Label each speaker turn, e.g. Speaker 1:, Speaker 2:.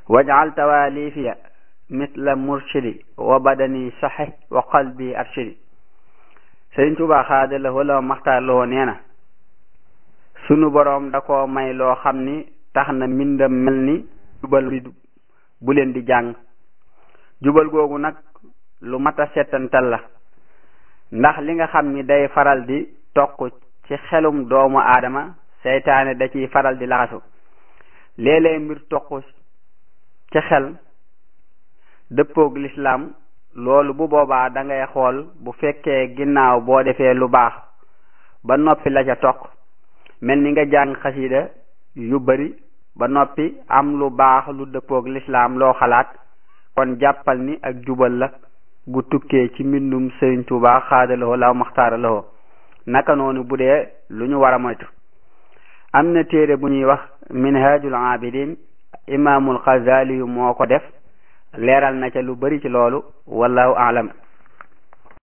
Speaker 1: wajal tawalifiya misla murshidi wa badani saxi wa qalbi arshidi Sëriñ Tuubaa xaada la wala maxtaar loo nee na sunu boroom da ko may loo xam ni tax na mbindam mel ni jubal bi bu leen di jàng jubal googu nag lu mat a settantal la ndax li nga xam ni day faral di toq ci xelum doomu aadama seytaane da ciy faral di laxasu léeg-léeg mbir toq ci xel dëppoog lislaam loolu bu boobaa da ngay xool bu fekkee ginnaaw boo defee lu baax ba noppi la ca toq mel ni nga jàng xasida yu bari ba noppi am lu baax lu dëppoog lislaam loo xalaat kon jàppal ni ak jubal la gu tukkee ci mbindum Sëriñ Tuubaa xaadalawoo law maxtaaralawoo naka noonu bu dee lu ñu war a moytu am na téere bu ñuy wax minhajul abidin imaamul Xasaali yu moo ko def leeral na ca lu bari ci loolu wallahu aalam